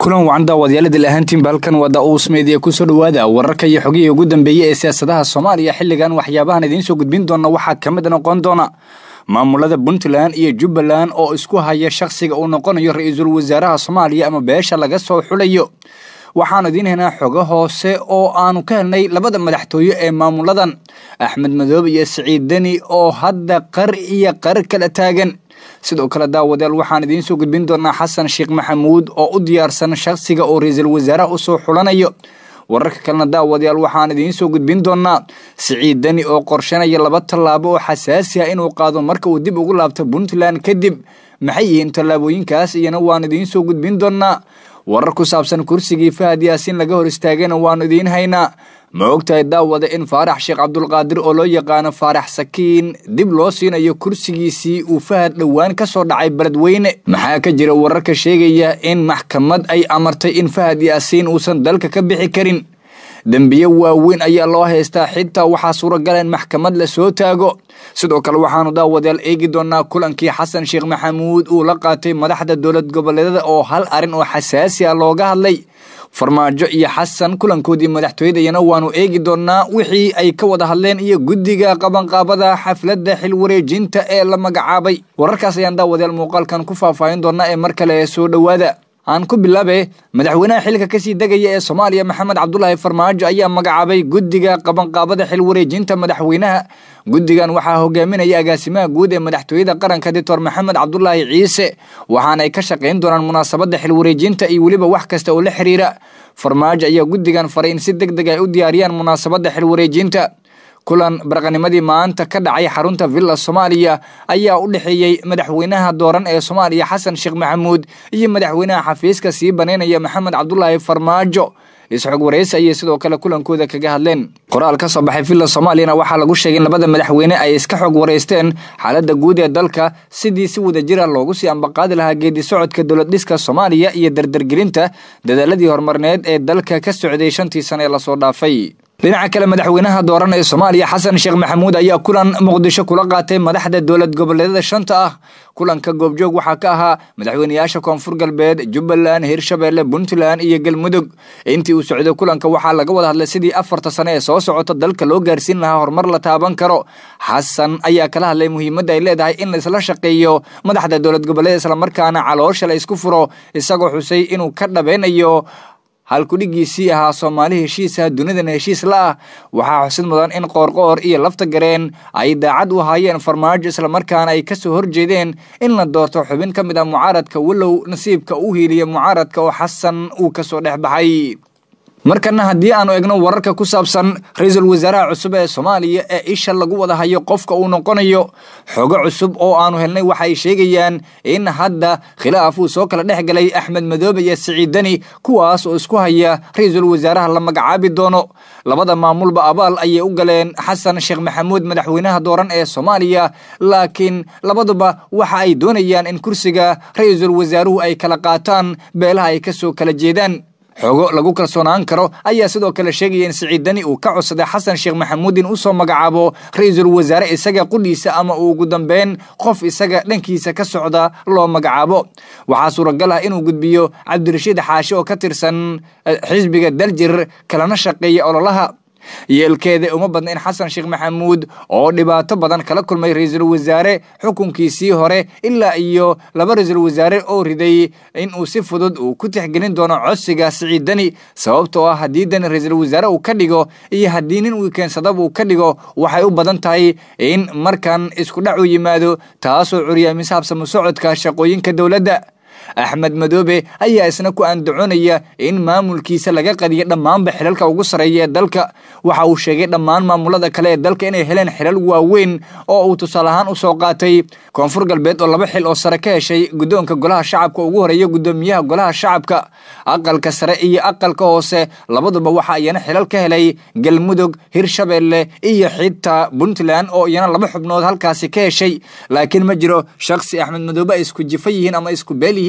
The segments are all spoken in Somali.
kulan wacan daawadyaaladil ahaantiinba halkan waa daa-uus meediya kusoo dhowaada wararka iyo xogihii ugu dambeeyey ee siyaasadaha soomaaliya xilligan waxyaabahan idiin soo gudbin doona waxaa ka mid noqon doona maamulada puntland iyo jubbaland oo isku haya shakhsiga uu noqonayo ra-iisul wasaaraha soomaaliya ama beesha laga soo xulayo waxaanu idiin helnaa xogo hoose oo aanu ka helnay labada madaxtooye ee maamuladan axmed madoobe iyo siciid deni oo hadda qar iyo qar kala taagan sidoo kale daawadayaal waxaan idiin soo gudbin doonaa xasan sheekh maxamuud oo u diyaarsan shakhsiga oo ra-iisul wasaaraha usoo xulanayo wararka kalena daawadayaal waxaan idiin soo gudbin doonaa siciid deni oo qorshanaya laba tallaabo oo xasaasi ah inuu qaado marka uu dib ugu laabto puntland kadib maxay yihiin tallaabooyinkaas iyana waan idiin soo gudbin doonaa warar ku saabsan kursigii fahad yaasiin laga hor istaagana waanu idiin haynaa ma ogtahay daawada in faarax sheekh cabdulqaadir oo loo yaqaano faarax sakiin dib loo siinayo kursigiisii uu fahad dhowaan ka soo dhacay beledweyne maxaa ka jira wararka sheegaya in maxkamad ay amartay in fahad yaasiin uusan dalka ka bixi karin dembiye waaweyn ayaa loo haystaa xitaa waxaa suuragala in maxkamad la soo taago sidoo kale waxaanu daawadayaal eegi doonaa kulankii xasan sheekh maxamuud uu la qaatay madaxda dowlad goboleedada oo hal arrin oo xasaasi ah looga hadlay farmaajo iyo xasan kulankoodii madaxtooyadayana waanu eegi doonaa wixii ay ka wada hadleen iyo guddiga qabanqaabada xafladda xil wareejinta ee la magacaabay wararkaas ayaan daawadayaal muuqaalkan ku faahfaahin doonaa ee mar kale soo dhowaada aan ku bilaabe madaxweynaha xilka kasii degaya ee soomaaliya maxamed cabdulaahi farmaajo ayaa magacaabay guddiga qabanqaabada xil wareejinta madaxweynaha guddigan waxaa hogaaminaya agaasimaha guud ee madaxtooyada qaranka doctor maxamed cabdulaahi ciise waxaana ay ka shaqayn doonaan munaasabadda xil wareejinta iyo weliba wax kasta oo la xiriira farmaajo ayaa guddigan faray in si deg deg ay u diyaariyaan munaasabadda xil wareejinta kulan barqanimadii maanta ka dhacay xarunta villa soomaaliya ayaa u dhexeeyey madaxweynaha dooran ee soomaaliya xasan sheekh maxamuud iyo madaxweynaha xafiiska sii banaynaya maxamed cabdulaahi farmaajo isxog waraysi ayay sidoo kale kulankooda kaga hadleen qoraal ka soo baxay villa soomaaliyana waxaa lagu sheegay in labada madaxweyne ay iska xog waraysteen xaaladda guud ee dalka sidii si wada jira loogu sii ambaqaadi lahaa geedi socodka dowlad dhiska soomaaliya iyo dardargelinta dadaaladii horumarneed ee dalka ka socday shantii sane ee lasoo dhaafay dhinaca kale madaxweynaha dooran ee soomaaliya xasan sheekh maxamuud ayaa kulan muqdisho kula qaatay madaxda dowlad goboleedada shanta ah kulanka goobjoog waxaa ka ahaa madaxweyneyaasha koonfur galbeed jubbaland hirshabeelle puntland iyo galmudug intii uu socday kulanka waxaa laga wada hadlay sidii afarta sane ee soo socota dalka loo gaarsiin lahaa horumar la taaban karo xasan ayaa kala hadlay muhiimadda ay leedahay in laisla shaqeeyo madaxda dowlad goboleed islamarkaana caloosha la isku furo isagoo xusay inuu ka dhabeynayo halkudhigiisii ahaa soomaali heshiisah dunidana heshiis la ah waxaa xusid mudan in qoorqoor iyo lafta gareen ay daacad u ahaayeen farmaajo islamarkaana ay kasoo horjeedeen in la doorto xubin ka mid ah mucaaradka walow nasiibka u hiiliya mucaaradka oo xasan uu kasoo dhex baxay markana haddii aanu egno wararka ku saabsan ra-iisul wasaaraha cusub ee soomaaliya ee isha lagu wada hayo qofka uu noqonayo xogo cusub oo aanu helnay waxay sheegayaan in hadda khilaaf uu soo kala dhex galay axmed madoobe iyo siciid deni kuwaas oo isku haya ra-iisul wasaaraha la magacaabi doono labada maamulba abaal ayay u galeen xasan sheekh maxamuud madaxweynaha dooran ee soomaaliya laakiin labaduba waxa ay doonayaan in kursiga ra-iisul wasaaruhu ay kala qaataan beelaha ay kasoo kala jeedaan xogo lagu kalsoonaan karo ayaa sidoo kale sheegaya in siciid deni uu ka codsaday xasan sheekh maxamuud in usoo magacaabo ra-iisul wasaare isaga qudhiisa ama uu ugu dambeyn qof isaga dhankiisa ka socda loo magacaabo waxaa suuragal ah inuu gudbiyo cabdirashiid xaashi oo ka tirsan xisbiga daljir kalana shaqeeya ololaha yeelkeeda uma badna in xasan sheekh maxamuud oo dhibaato badan kala kulmay ra-iisul wasaare xukunkiisii hore ilaa iyo laba ra-iisul wasaare oo riday in uu si fudud uu ku tixgelin doono codsiga siciid deni sababtoo ah haddii deni ra-iisul wasaare uu ka dhigo iyo haddii nin uu keensadaba uu ka dhigo waxay u badan tahay in markan isku dhac u yimaado taasoo curyaamisa habsamo socodka shaqooyinka dowladda axmed madoobe ayaa isna ku andacoonaya in maamulkiisa laga qadiyo dhammaanba xilalka ugu sarreeya ee dalka waxa uu sheegay dhammaan maamulada kale ee dalka inay heleen xilal waaweyn oo uu tusaale ahaan u soo qaatay koonfur galbeed oo laba xil oo sare ka heshay guddoonka golaha shacabka ugu horeeya guddoomiyaha golaha shacabka aqalka sare iyo aqalka hoose labaduba waxa iyana xilal ka helay galmudug hirshabeelle iyo xitaa puntland oo iyana laba xubnood halkaasi ka heshay laakiin ma jiro shakhsi axmed madoobe ay isku jifa yihiin ama isku beel yihiin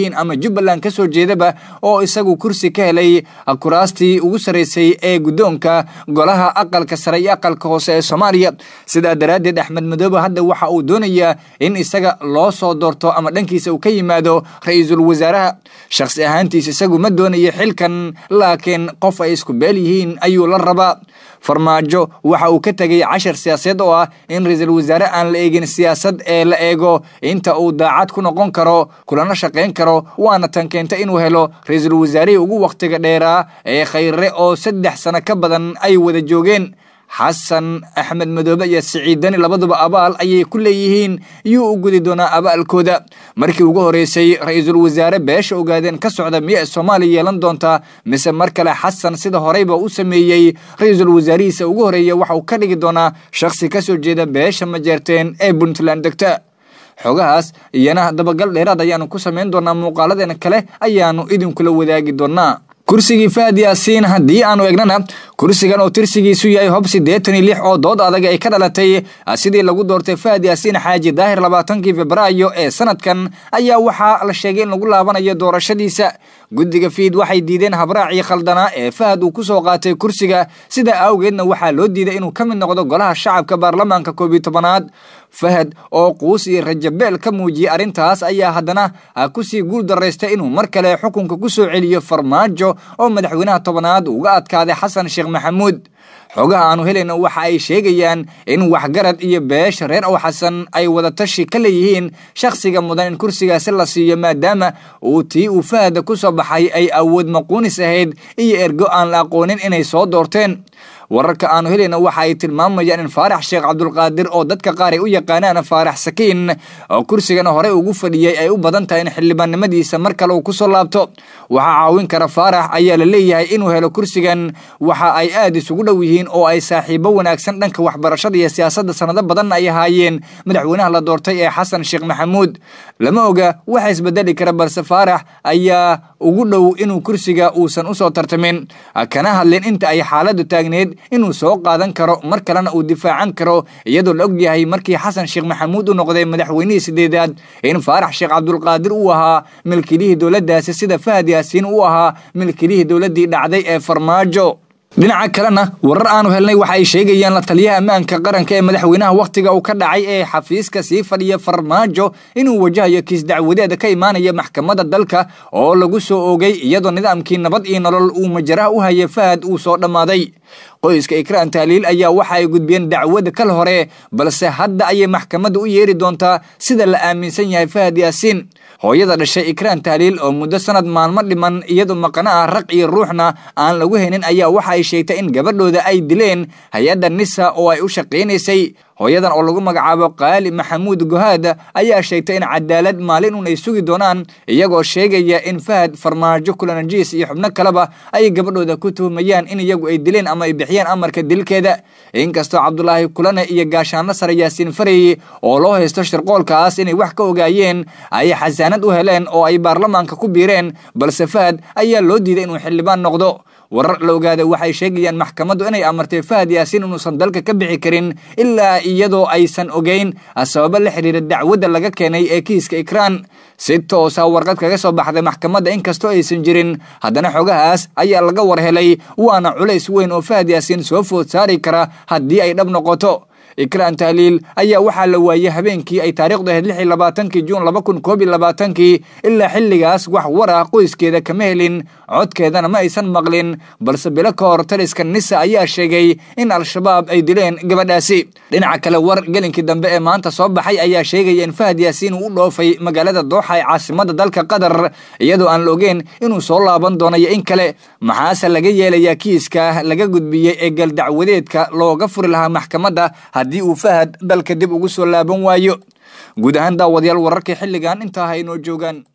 yihiin ama jubbaland ka soo jeedaba oo isagu kursi ka helay kuraastii ugu sarraysay ee guddoonka golaha aqalka sare iyo aqalka hoose ee soomaaliya sidaa daraaddeed axmed madoobe hadda waxa uu doonayaa in isaga loo soo doorto ama dhankiisa uu ka yimaado ra-iisul wasaaraha shakhsi ahaantiis isagu ma doonayo xilkan laakiin qof ay isku beel yihiin ayuu la rabaa farmaajo waxa uu ka tegay cashar siyaasadeed oo ah in ra-iisul wasaare aan la eegin siyaasad ee la eego inta uu daacad ku noqon karo kulana shaqayn karo waana tan keenta inuu helo ra-iisul wasaarihii ugu wakhtiga dheeraa ee khayre oo saddex sano ka badan ay wada joogeen xasan axmed madoobe iyo siciidani labaduba abaal ayay ku leeyihiin yuu u gudi doonaa abaalkooda markii ugu horeysay ra-iisul wasaare beesha ogaadeen ka socda miya soomaaliya yeelan doontaa mise mar kale xasan sida horeyba u sameeyey ra-iisul wasaarihiisa ugu horeeya waxauu ka dhigi doonaa shakhsi ka soo jeeda beesha majeerteen ee puntland degta xogahaas iyana dabagal dheeraad ayaanu ku samayn doonaa muuqaaladeena kale ayaanu idinkula wadaagi doonaa kursigii fahad yaasiin haddii aanu egnana kursigan oo tirsigiisu yahay hob siddeetan iyo lix oo dood adag ay ka dhalatay sidii lagu doortay fahad yaasiin xaaji daahir labaatankii febraayo ee sanadkan ayaa waxaa la sheegay in lagu laabanayo doorashadiisa guddiga fiid waxay diideen habraacii khaldanaa ee fahad uu ku soo qaatay kursiga sidaa awgeedna waxaa loo diiday inuu ka mid noqdo golaha shacabka baarlamaanka koob iyo tobanaad fahad oo quus iyo rajabeel ka muujiyey arrintaas ayaa haddana kusii guul daraystay inuu mar kale xukunka ku soo celiyo farmaajo oo madaxweynaha tobanaad uga adkaaday xasan sheekh maxamuud xogaha aanu helayna waxa ay sheegayaan in waxgarad iyo beesha reer ow xasan ay wadatashi ka leeyihiin shakhsiga mudan in kursigaasi la siiyo maadaama uu tii uu fahada ku soo baxay ay awood maquunis ahayd iyo ergo aan la aqoonin inay soo doorteen wararka aanu helayna waxa ay tilmaamayaan in faarax sheekh cabdulqaadir oo dadka qaar ay u yaqaanaan faarax sakiin oo kursigana horey ugu fadhiyey ay u badan tahay in xildhibaannimadiisa mar kale uu ku soo laabto waxaa caawin kara faarax ayaa la leeyahay inuu helo kursigan waxa ay aad isugu dhow yihiin oo ay saaxiibo wanaagsan dhanka waxbarashada iyo siyaasadda sanado badanna ay ahaayeen madaxweynaha la doortay ee xasan sheekh maxamuud lama oga waxa isbedeli kara balse faarax ayaa ugu dhow inuu kursiga uusan usoo tartamin kana hadlin inta ay xaaladdu taagneed inuu soo qaadan karo mar kalena uu difaacan karo iyadoo la og yahay markii xasan sheekh maxamuud u noqday madaxweynihii sideedaad in faarax sheekh cabdulqaadir uu ahaa milkilihii dowladdaasi sida fahad yaasiin uu ahaa milkilihii dowladdii dhacday ee farmaajo dhinaca kalena warar aanu helnay waxa ay sheegayaan la taliyaha ammaanka qaranka ee madaxweynaha wakhtiga uu ka dhacay ee xafiiska sii fadhiya farmaajo inuu wajahayo kiis dacwadeeda ka imaanaya maxkamadda dalka oo lagu soo oogay iyadoo nidaamkii nabad iyo nolol uu majaraha u hayay fahad uu soo dhammaaday qoyska ikraan taaliil ayaa waxa ay gudbiyeen dacwada kal hore balse hadda ayay maxkamadda u yeeri doontaa sida la aaminsan yahay fahad yaasiin hooyada dhashay ikraan taaliil oo muddo sanad maalmo dhiman iyadoo maqana ah raq iyo ruuxna aan lagu helin ayaa waxa ay sheegtay in gabadhooda ay dileen hay-adda nisa oo ay u shaqaynaysay hooyadan oo lagu magacaabo qaali maxamuud gohaad ayaa sheegtay in cadaalad maalin un ay sugi doonaan iyagoo sheegaya in fahad farmaajo kulanajiis iyo xubno kaleba ay gabadhooda ku tuhumayaan in iyagu ay dileen ama ay bixiyeen amarka dilkeeda inkastoo cabdulaahi kulane iyo gaashaanlo sare yaasiin farey oo loo haysto shirqoolkaas inay wax ka ogaayeen ay xasaanad u heleen oo ay baarlamaanka ku biireen balse fahad ayaa loo diiday inuu xildhibaan noqdo warar la ogaada waxay sheegayaan maxkamaddu inay amartay fahad yaasiin inuusan dalka ka bixi karin ilaa iyadoo aysan ogeyn sababo la xiriira dacwadda laga keenay ee kiiska ikraan si toosa warqad kaga soo baxday maxkamadda inkastoo aysan jirin haddana xogahaas ayaa laga war helay waana culays weyn oo fahad yaasiin soo food saari kara haddii ay dhab noqoto ikraan tahliil ayaa waxaa la waayey habeenkii ay taariikhdu ahayd lix iyo labaatankii juun laba kun koob iyo labaatankii ilaa xilligaas wax war ah qoyskeeda kama helin codkeedana ma aysan maqlin balse bilo ka hor taliska nisa ayaa sheegay in al-shabaab ay dileen gabadhaasi dhinaca kale war gelinkii dambe ee maanta soo baxay ayaa sheegaya in fahad yaasiin uu u dhoofay magaalada dooxa ee caasimada dalka qatar iyadoo aan la ogeyn inuu soo laaban doonayo in kale maxaase laga yeelayaa kiiska laga gudbiyey ee galdacwadeedka looga furi lahaa maxkamadda haddii uu fahad dalka dib ugu soo laaban waayo guud ahaan daawadayaal wararkii xilligan intaa ha inoo joogaan